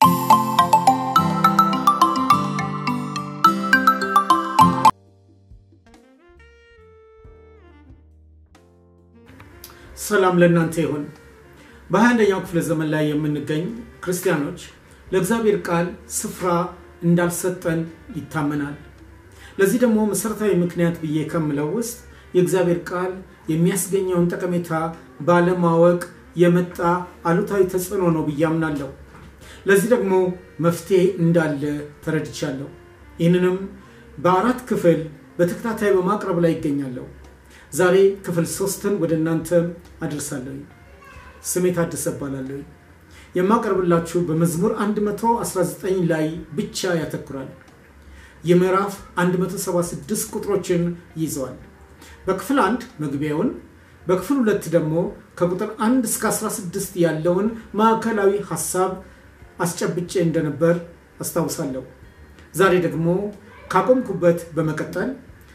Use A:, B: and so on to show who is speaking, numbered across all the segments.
A: ሰላም ለእናንተ ይሁን። በ21ኛው ክፍለ ዘመን ላይ የምንገኝ ክርስቲያኖች ለእግዚአብሔር ቃል ስፍራ እንዳልሰጠን ይታመናል። ለዚህ ደግሞ መሰረታዊ ምክንያት ብዬ ከምለው ውስጥ የእግዚአብሔር ቃል የሚያስገኘውን ጠቀሜታ ባለማወቅ የመጣ አሉታዊ ተጽዕኖ ነው ብዬ አምናለሁ። ለዚህ ደግሞ መፍትሄ እንዳለ ተረድቻለሁ። ይህንንም በአራት ክፍል በተከታታይ በማቅረብ ላይ ይገኛለሁ። ዛሬ ክፍል ሶስትን ወደ እናንተ አደርሳለሁ። ስሜ ታደሰ እባላለሁ። የማቀርብላችሁ በመዝሙር 119 ላይ ብቻ ያተኩራል። የምዕራፍ 176 ቁጥሮችን ይዘዋል። በክፍል አንድ መግቢያውን፣ በክፍል ሁለት ደግሞ ከቁጥር 1 እስከ 16 ያለውን ማዕከላዊ ሀሳብ አስጨብጬ እንደነበር አስታውሳለሁ። ዛሬ ደግሞ ካቆምኩበት በመቀጠል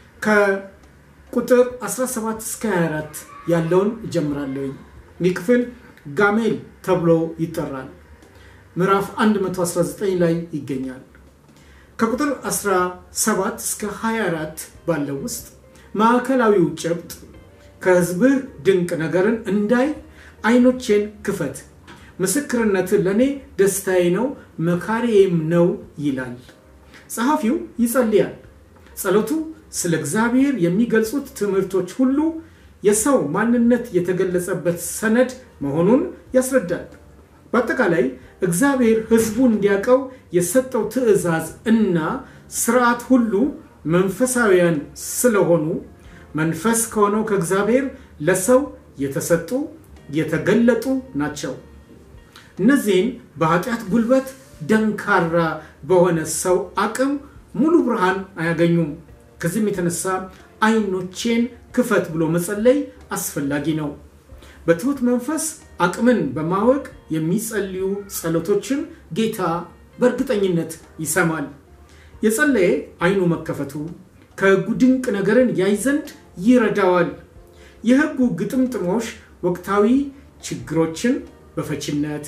A: ከቁጥር 17 እስከ 24 ያለውን እጀምራለሁ። ይህ ክፍል ጋሜል ተብሎ ይጠራል። ምዕራፍ 119 ላይ ይገኛል። ከቁጥር 17 እስከ 24 ባለው ውስጥ ማዕከላዊው ጭብጥ ከሕዝብህ ድንቅ ነገርን እንዳይ ዓይኖቼን ክፈት፣ ምስክርነት ለእኔ ደስታዬ ነው መካሪዬም ነው ይላል። ጸሐፊው ይጸልያል። ጸሎቱ ስለ እግዚአብሔር የሚገልጹት ትምህርቶች ሁሉ የሰው ማንነት የተገለጸበት ሰነድ መሆኑን ያስረዳል። በአጠቃላይ እግዚአብሔር ሕዝቡን እንዲያውቀው የሰጠው ትእዛዝ እና ስርዓት ሁሉ መንፈሳዊያን ስለሆኑ መንፈስ ከሆነው ከእግዚአብሔር ለሰው የተሰጡ የተገለጡ ናቸው። እነዚህን በኃጢአት ጉልበት ደንካራ በሆነ ሰው አቅም ሙሉ ብርሃን አያገኙም። ከዚህም የተነሳ ዓይኖቼን ክፈት ብሎ መጸለይ አስፈላጊ ነው። በትሑት መንፈስ አቅምን በማወቅ የሚጸልዩ ጸሎቶችን ጌታ በእርግጠኝነት ይሰማል። የጸለየ ዓይኑ መከፈቱ ከሕጉ ድንቅ ነገርን ያይ ዘንድ ይረዳዋል። የሕጉ ግጥምጥሞሽ ወቅታዊ ችግሮችን በፈችነት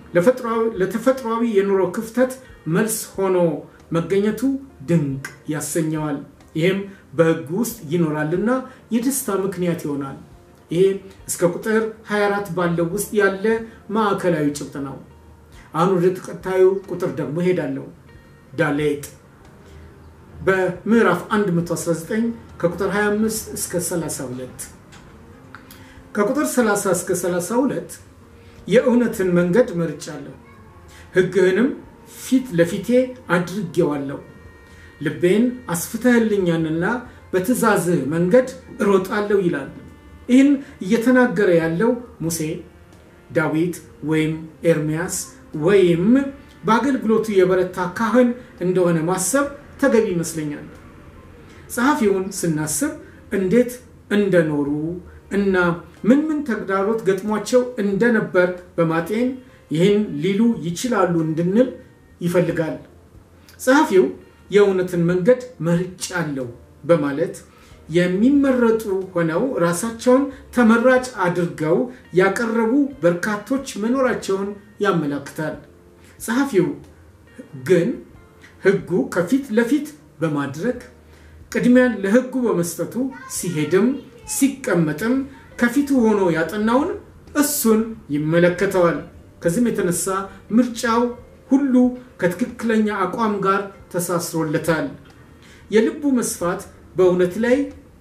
A: ለተፈጥሯዊ የኑሮ ክፍተት መልስ ሆኖ መገኘቱ ድንቅ ያሰኘዋል። ይህም በሕጉ ውስጥ ይኖራልና የደስታ ምክንያት ይሆናል። ይሄ እስከ ቁጥር 24 ባለው ውስጥ ያለ ማዕከላዊ ጭብጥ ነው። አሁን ወደ ተከታዩ ቁጥር ደግሞ ሄዳለሁ። ዳሌጥ በምዕራፍ 119 ከቁጥር 25 እስከ 32 ከቁጥር 30 እስከ 32 የእውነትን መንገድ መርጫለሁ፣ ሕግህንም ፊት ለፊቴ አድርጌዋለሁ። ልቤን አስፍተህልኛልና በትእዛዝህ መንገድ እሮጣለሁ ይላል። ይህን እየተናገረ ያለው ሙሴ፣ ዳዊት ወይም ኤርሚያስ ወይም በአገልግሎቱ የበረታ ካህን እንደሆነ ማሰብ ተገቢ ይመስለኛል። ጸሐፊውን ስናስብ እንዴት እንደኖሩ እና ምን ምን ተግዳሮት ገጥሟቸው እንደነበር በማጤን ይህን ሊሉ ይችላሉ እንድንል ይፈልጋል። ጸሐፊው የእውነትን መንገድ መርጫለሁ በማለት የሚመረጡ ሆነው ራሳቸውን ተመራጭ አድርገው ያቀረቡ በርካቶች መኖራቸውን ያመላክታል። ጸሐፊው ግን ሕጉ ከፊት ለፊት በማድረግ ቅድሚያን ለሕጉ በመስጠቱ ሲሄድም ሲቀመጥም ከፊቱ ሆኖ ያጠናውን እሱን ይመለከተዋል። ከዚህም የተነሳ ምርጫው ሁሉ ከትክክለኛ አቋም ጋር ተሳስሮለታል። የልቡ መስፋት በእውነት ላይ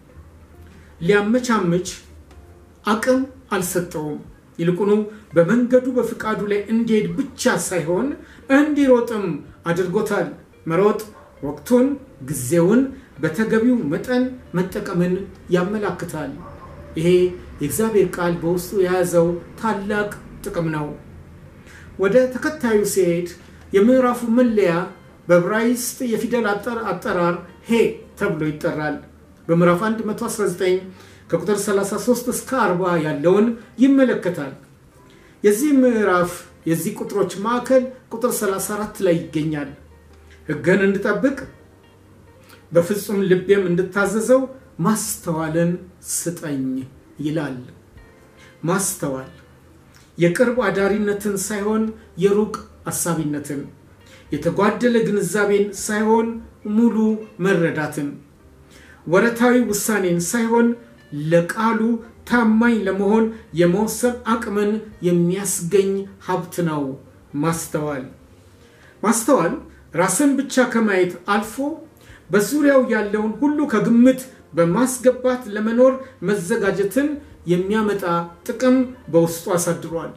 A: ሊያመቻምች አቅም አልሰጠውም። ይልቁኑ በመንገዱ በፍቃዱ ላይ እንዲሄድ ብቻ ሳይሆን እንዲሮጥም አድርጎታል። መሮጥ ወቅቱን፣ ጊዜውን በተገቢው መጠን መጠቀምን ያመላክታል። ይሄ የእግዚአብሔር ቃል በውስጡ የያዘው ታላቅ ጥቅም ነው። ወደ ተከታዩ ሲሄድ የምዕራፉ መለያ በዕብራይስጥ የፊደል አጠራር ሄ ተብሎ ይጠራል። በምዕራፍ 119 ከቁጥር 33 እስከ 40 ያለውን ይመለከታል። የዚህ ምዕራፍ የዚህ ቁጥሮች ማዕከል ቁጥር 34 ላይ ይገኛል። ሕግህን እንድጠብቅ በፍጹም ልቤም እንድታዘዘው ማስተዋልን ስጠኝ ይላል። ማስተዋል የቅርብ አዳሪነትን ሳይሆን የሩቅ አሳቢነትን፣ የተጓደለ ግንዛቤን ሳይሆን ሙሉ መረዳትን፣ ወረታዊ ውሳኔን ሳይሆን ለቃሉ ታማኝ ለመሆን የመወሰን አቅምን የሚያስገኝ ሀብት ነው ማስተዋል። ማስተዋል ራስን ብቻ ከማየት አልፎ በዙሪያው ያለውን ሁሉ ከግምት በማስገባት ለመኖር መዘጋጀትን የሚያመጣ ጥቅም በውስጡ አሳድሯል።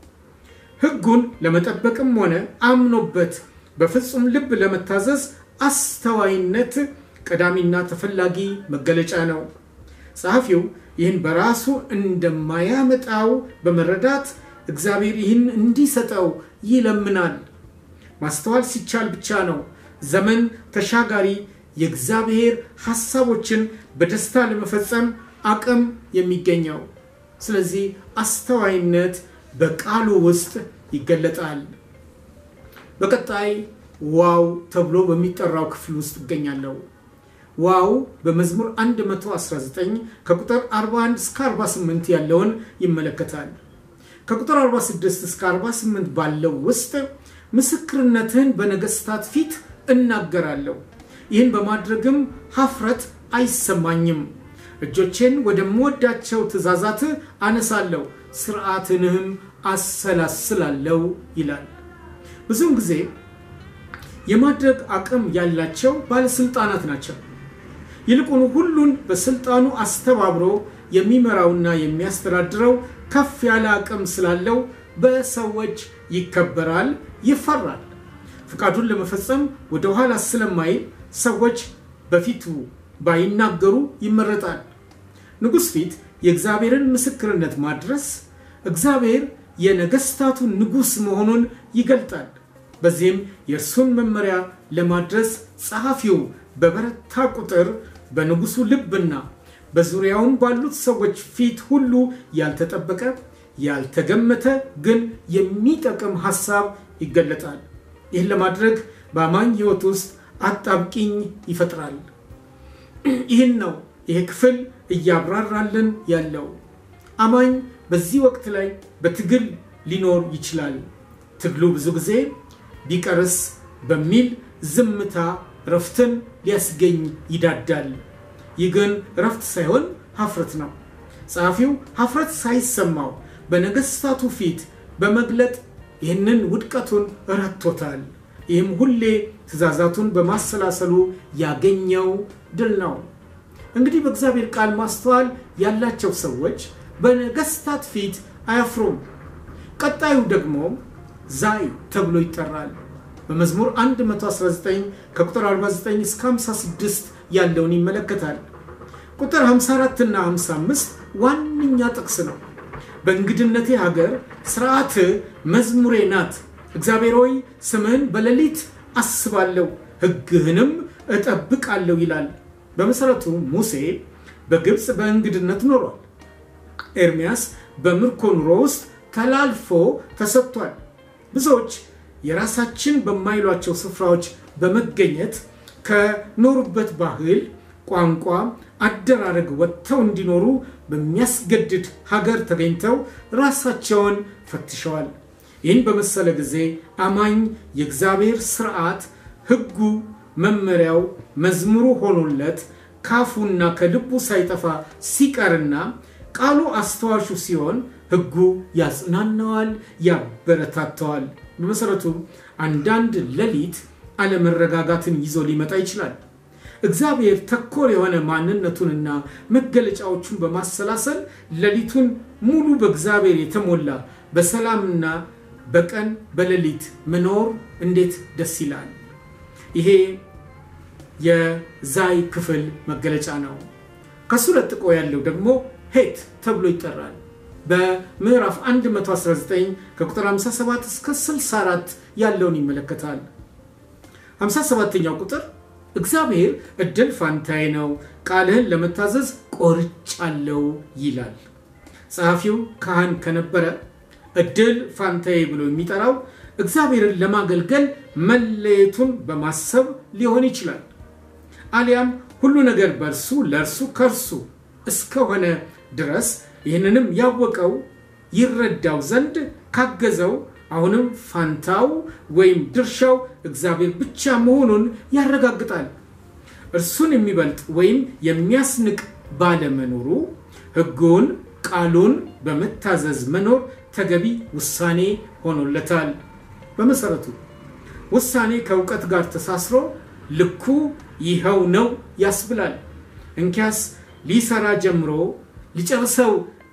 A: ሕጉን ለመጠበቅም ሆነ አምኖበት በፍጹም ልብ ለመታዘዝ አስተዋይነት ቀዳሚና ተፈላጊ መገለጫ ነው። ጸሐፊው ይህን በራሱ እንደማያመጣው በመረዳት እግዚአብሔር ይህን እንዲሰጠው ይለምናል። ማስተዋል ሲቻል ብቻ ነው ዘመን ተሻጋሪ የእግዚአብሔር ሐሳቦችን በደስታ ለመፈጸም አቅም የሚገኘው። ስለዚህ አስተዋይነት በቃሉ ውስጥ ይገለጣል። በቀጣይ ዋው ተብሎ በሚጠራው ክፍል ውስጥ እገኛለሁ። ዋው በመዝሙር 119 ከቁጥር 41 እስከ 48 ያለውን ይመለከታል። ከቁጥር 46 እስከ 48 ባለው ውስጥ ምስክርነትህን በነገስታት ፊት እናገራለሁ፣ ይህን በማድረግም ሀፍረት አይሰማኝም። እጆቼን ወደምወዳቸው ትእዛዛት አነሳለሁ፣ ስርዓትንህም አሰላስላለሁ ይላል። ብዙውን ጊዜ የማድረግ አቅም ያላቸው ባለስልጣናት ናቸው። ይልቁኑ ሁሉን በስልጣኑ አስተባብሮ የሚመራውና የሚያስተዳድረው ከፍ ያለ አቅም ስላለው በሰዎች ይከበራል፣ ይፈራል። ፍቃዱን ለመፈጸም ወደ ኋላ ስለማይል ሰዎች በፊቱ ባይናገሩ ይመረጣል። ንጉሥ ፊት የእግዚአብሔርን ምስክርነት ማድረስ እግዚአብሔር የነገስታቱ ንጉሥ መሆኑን ይገልጣል። በዚህም የእርሱን መመሪያ ለማድረስ ጸሐፊው በበረታ ቁጥር በንጉሱ ልብና በዙሪያውም ባሉት ሰዎች ፊት ሁሉ ያልተጠበቀ ያልተገመተ ግን የሚጠቅም ሐሳብ ይገለጣል። ይህን ለማድረግ በአማኝ ሕይወት ውስጥ አጣብቂኝ ይፈጥራል። ይህን ነው ይሄ ክፍል እያብራራልን ያለው። አማኝ በዚህ ወቅት ላይ በትግል ሊኖር ይችላል። ትግሉ ብዙ ጊዜ ቢቀርስ በሚል ዝምታ ረፍትን ሊያስገኝ ይዳዳል። ይህ ግን ረፍት ሳይሆን ሀፍረት ነው። ጸሐፊው ሀፍረት ሳይሰማው በነገስታቱ ፊት በመግለጥ ይህንን ውድቀቱን ረቶታል። ይህም ሁሌ ትእዛዛቱን በማሰላሰሉ ያገኘው ድል ነው። እንግዲህ በእግዚአብሔር ቃል ማስተዋል ያላቸው ሰዎች በነገስታት ፊት አያፍሩም። ቀጣዩ ደግሞ ዛይ ተብሎ ይጠራል። በመዝሙር 119 ከቁጥር 49 እስከ 56 ያለውን ይመለከታል። ቁጥር 54 እና 55 ዋነኛ ጥቅስ ነው። በእንግድነቴ ሀገር ስርዓት መዝሙሬ ናት። እግዚአብሔር ሆይ ስምህን በሌሊት አስባለሁ፣ ሕግህንም እጠብቃለሁ ይላል። በመሰረቱ ሙሴ በግብፅ በእንግድነት ኖሯል። ኤርሚያስ በምርኮ ኑሮ ውስጥ ተላልፎ ተሰጥቷል። ብዙዎች የራሳችን በማይሏቸው ስፍራዎች በመገኘት ከኖሩበት ባህል፣ ቋንቋ፣ አደራረግ ወጥተው እንዲኖሩ በሚያስገድድ ሀገር ተገኝተው ራሳቸውን ፈትሸዋል። ይህን በመሰለ ጊዜ አማኝ የእግዚአብሔር ስርዓት፣ ሕጉ፣ መመሪያው፣ መዝሙሩ ሆኖለት ካፉና ከልቡ ሳይጠፋ ሲቀርና ቃሉ አስተዋሹ ሲሆን ሕጉ ያጽናናዋል፣ ያበረታተዋል። በመሰረቱ አንዳንድ ሌሊት አለመረጋጋትን ይዞ ሊመጣ ይችላል። እግዚአብሔር ተኮር የሆነ ማንነቱንና መገለጫዎቹን በማሰላሰል ሌሊቱን ሙሉ በእግዚአብሔር የተሞላ በሰላምና በቀን በሌሊት መኖር እንዴት ደስ ይላል! ይሄ የዛይ ክፍል መገለጫ ነው። ከሱ ለጥቆ ያለው ደግሞ ሄት ተብሎ ይጠራል። በምዕራፍ 119 ከቁጥር 57 እስከ 64 ያለውን ይመለከታል። 57ኛው ቁጥር እግዚአብሔር እድል ፋንታዬ ነው፣ ቃልህን ለመታዘዝ ቆርጫለሁ ይላል። ጸሐፊው ካህን ከነበረ እድል ፋንታዬ ብሎ የሚጠራው እግዚአብሔርን ለማገልገል መለየቱን በማሰብ ሊሆን ይችላል። አሊያም ሁሉ ነገር በእርሱ ለእርሱ ከእርሱ እስከሆነ ድረስ ይህንንም ያወቀው ይረዳው ዘንድ ካገዘው አሁንም ፋንታው ወይም ድርሻው እግዚአብሔር ብቻ መሆኑን ያረጋግጣል። እርሱን የሚበልጥ ወይም የሚያስንቅ ባለመኖሩ ሕጉን ቃሉን በመታዘዝ መኖር ተገቢ ውሳኔ ሆኖለታል። በመሰረቱ ውሳኔ ከእውቀት ጋር ተሳስሮ ልኩ ይኸው ነው ያስብላል። እንኪያስ ሊሰራ ጀምሮ ሊጨርሰው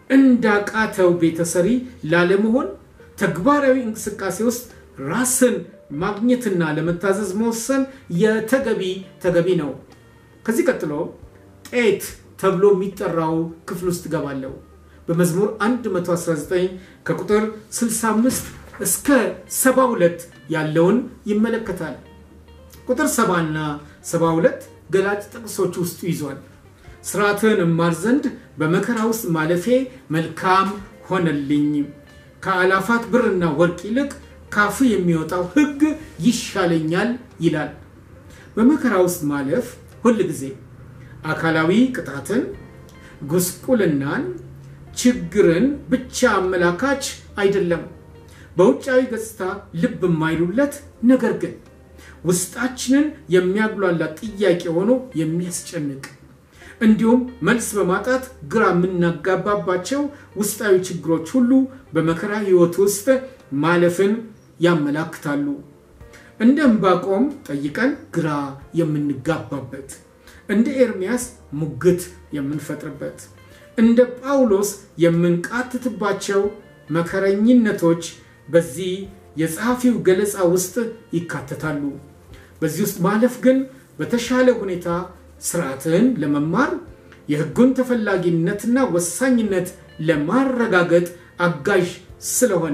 A: እንዳቃተው ቤተሰሪ ላለመሆን ተግባራዊ እንቅስቃሴ ውስጥ ራስን ማግኘትና ለመታዘዝ መወሰን የተገቢ ተገቢ ነው። ከዚህ ቀጥሎ ጤት ተብሎ የሚጠራው ክፍል ውስጥ ገባለሁ። በመዝሙር 119 ከቁጥር 65 እስከ 72 ያለውን ይመለከታል። ቁጥር 70 እና 72 ገላጭ ጥቅሶች ውስጡ ይዟል። ስርዓትን እማር ዘንድ በመከራ ውስጥ ማለፌ መልካም ሆነልኝ። ከአላፋት ብርና ወርቅ ይልቅ ካፍ የሚወጣው ሕግ ይሻለኛል ይላል። በመከራ ውስጥ ማለፍ ሁል ጊዜ አካላዊ ቅጣትን፣ ጉስቁልናን፣ ችግርን ብቻ አመላካች አይደለም። በውጫዊ ገጽታ ልብ የማይሉለት ነገር ግን ውስጣችንን የሚያጉላላ ጥያቄ ሆኖ የሚያስጨንቅ እንዲሁም መልስ በማጣት ግራ የምናጋባባቸው ውስጣዊ ችግሮች ሁሉ በመከራ ሕይወት ውስጥ ማለፍን ያመላክታሉ። እንደ ዕንባቆም ጠይቀን ግራ የምንጋባበት፣ እንደ ኤርሚያስ ሙግት የምንፈጥርበት፣ እንደ ጳውሎስ የምንቃትትባቸው መከረኝነቶች በዚህ የጸሐፊው ገለጻ ውስጥ ይካተታሉ። በዚህ ውስጥ ማለፍ ግን በተሻለ ሁኔታ ስርዓትን ለመማር የሕጉን ተፈላጊነትና ወሳኝነት ለማረጋገጥ አጋዥ ስለሆነ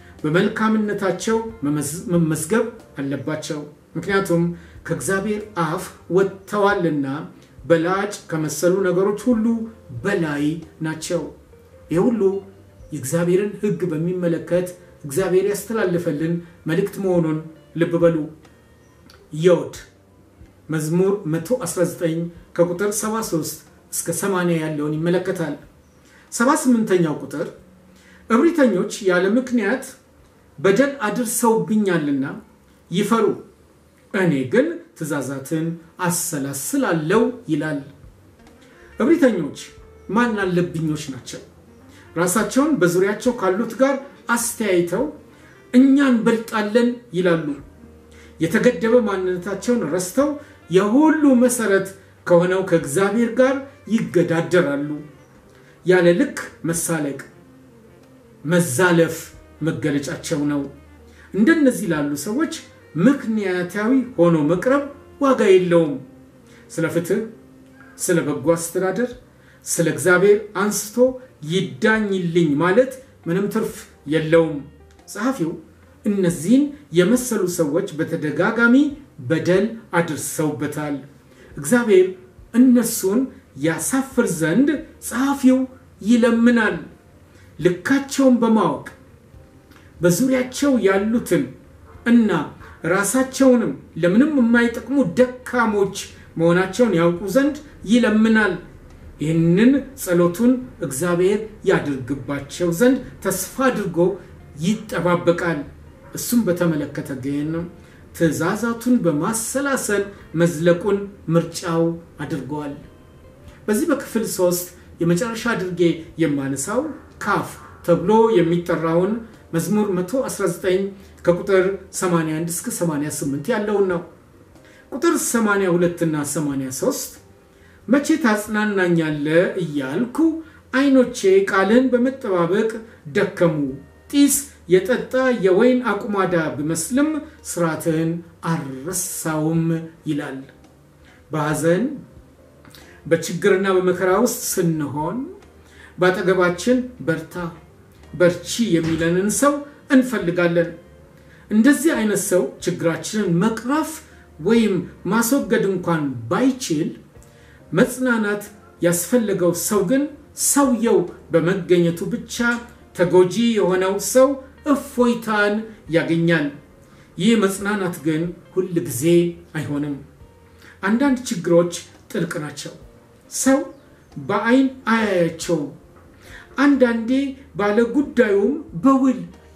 A: በመልካምነታቸው መመዝገብ አለባቸው። ምክንያቱም ከእግዚአብሔር አፍ ወጥተዋልና በላጭ ከመሰሉ ነገሮች ሁሉ በላይ ናቸው። ይህ ሁሉ የእግዚአብሔርን ሕግ በሚመለከት እግዚአብሔር ያስተላለፈልን መልእክት መሆኑን ልብ በሉ። ዮድ መዝሙር 119 ከቁጥር 73 እስከ 80 ያለውን ይመለከታል። 78ኛው ቁጥር እብሪተኞች ያለ ምክንያት በደል አድርሰውብኛልና ይፈሩ፣ እኔ ግን ትእዛዛትን አሰላስላለው ይላል። እብሪተኞች ማን አለብኞች ናቸው። ራሳቸውን በዙሪያቸው ካሉት ጋር አስተያይተው እኛ እንበልጣለን ይላሉ። የተገደበ ማንነታቸውን ረስተው የሁሉ መሰረት ከሆነው ከእግዚአብሔር ጋር ይገዳደራሉ። ያለ ልክ መሳለቅ፣ መዛለፍ መገለጫቸው ነው። እንደነዚህ ላሉ ሰዎች ምክንያታዊ ሆኖ መቅረብ ዋጋ የለውም። ስለ ፍትህ፣ ስለ በጎ አስተዳደር፣ ስለ እግዚአብሔር አንስቶ ይዳኝልኝ ማለት ምንም ትርፍ የለውም። ጸሐፊው እነዚህን የመሰሉ ሰዎች በተደጋጋሚ በደል አድርሰውበታል። እግዚአብሔር እነሱን ያሳፍር ዘንድ ጸሐፊው ይለምናል። ልካቸውን በማወቅ በዙሪያቸው ያሉትን እና ራሳቸውንም ለምንም የማይጠቅሙ ደካሞች መሆናቸውን ያውቁ ዘንድ ይለምናል። ይህንን ጸሎቱን እግዚአብሔር ያድርግባቸው ዘንድ ተስፋ አድርጎ ይጠባበቃል። እሱም በተመለከተ ግን ትእዛዛቱን በማሰላሰል መዝለቁን ምርጫው አድርገዋል። በዚህ በክፍል ሶስት የመጨረሻ አድርጌ የማነሳው ካፍ ተብሎ የሚጠራውን መዝሙር 119 ከቁጥር 81 እስከ 88 ያለውን ነው። ቁጥር 82 እና 83 መቼ ታጽናናኛለ እያልኩ ዓይኖቼ ቃልን በመጠባበቅ ደከሙ። ጢስ የጠጣ የወይን አቁማዳ ብመስልም ስርዓትህን አልረሳውም ይላል። በሐዘን በችግርና በመከራ ውስጥ ስንሆን በአጠገባችን በርታ በርቺ የሚለንን ሰው እንፈልጋለን። እንደዚህ አይነት ሰው ችግራችንን መቅረፍ ወይም ማስወገድ እንኳን ባይችል መጽናናት ያስፈለገው ሰው ግን ሰውየው በመገኘቱ ብቻ ተጎጂ የሆነው ሰው እፎይታን ያገኛል። ይህ መጽናናት ግን ሁል ጊዜ አይሆንም። አንዳንድ ችግሮች ጥልቅ ናቸው። ሰው በአይን አያያቸውም። አንዳንዴ ባለጉዳዩም በውል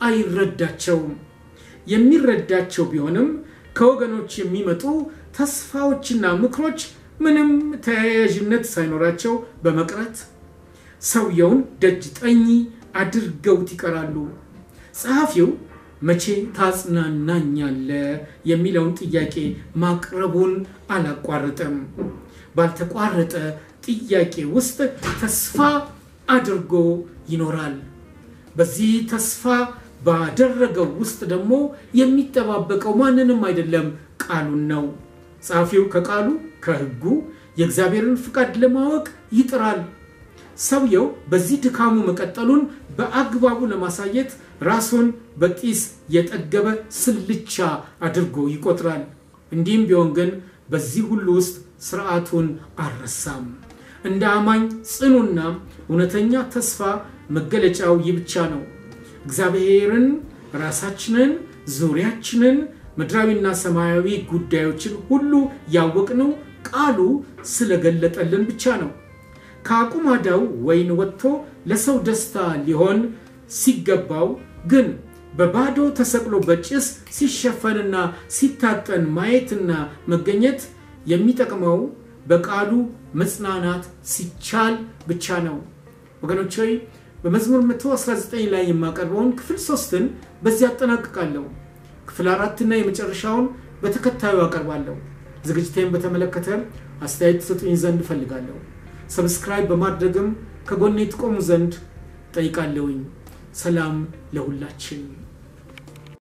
A: አይረዳቸውም። የሚረዳቸው ቢሆንም ከወገኖች የሚመጡ ተስፋዎችና ምክሮች ምንም ተያያዥነት ሳይኖራቸው በመቅረት ሰውየውን ደጅ ጠኝ አድርገውት ይቀራሉ። ጸሐፊው መቼ ታጽናናኛለ የሚለውን ጥያቄ ማቅረቡን አላቋረጠም። ባልተቋረጠ ጥያቄ ውስጥ ተስፋ አድርጎ ይኖራል። በዚህ ተስፋ ባደረገው ውስጥ ደግሞ የሚጠባበቀው ማንንም አይደለም፣ ቃሉን ነው። ጸሐፊው ከቃሉ ከሕጉ የእግዚአብሔርን ፍቃድ ለማወቅ ይጥራል። ሰውየው በዚህ ድካሙ መቀጠሉን በአግባቡ ለማሳየት ራሱን በጢስ የጠገበ ስልቻ አድርጎ ይቆጥራል። እንዲህም ቢሆን ግን በዚህ ሁሉ ውስጥ ስርዓቱን አልረሳም። እንደ አማኝ ጽኑና እውነተኛ ተስፋ መገለጫው ይህ ብቻ ነው። እግዚአብሔርን፣ ራሳችንን፣ ዙሪያችንን፣ ምድራዊና ሰማያዊ ጉዳዮችን ሁሉ ያወቅነው ቃሉ ስለገለጠልን ብቻ ነው። ከአቁማዳው ወይን ወጥቶ ለሰው ደስታ ሊሆን ሲገባው ግን በባዶ ተሰቅሎ በጭስ ሲሸፈንና ሲታጠን ማየትና መገኘት የሚጠቅመው በቃሉ መጽናናት ሲቻል ብቻ ነው። ወገኖች ሆይ በመዝሙር 119 ላይ የማቀርበውን ክፍል ሶስትን በዚህ አጠናቅቃለሁ። ክፍል አራትና የመጨረሻውን በተከታዩ አቀርባለሁ። ዝግጅቴን በተመለከተ አስተያየት ትሰጡኝ ዘንድ እፈልጋለሁ። ሰብስክራይብ በማድረግም ከጎኔ ትቆሙ ዘንድ ጠይቃለሁኝ። ሰላም ለሁላችን።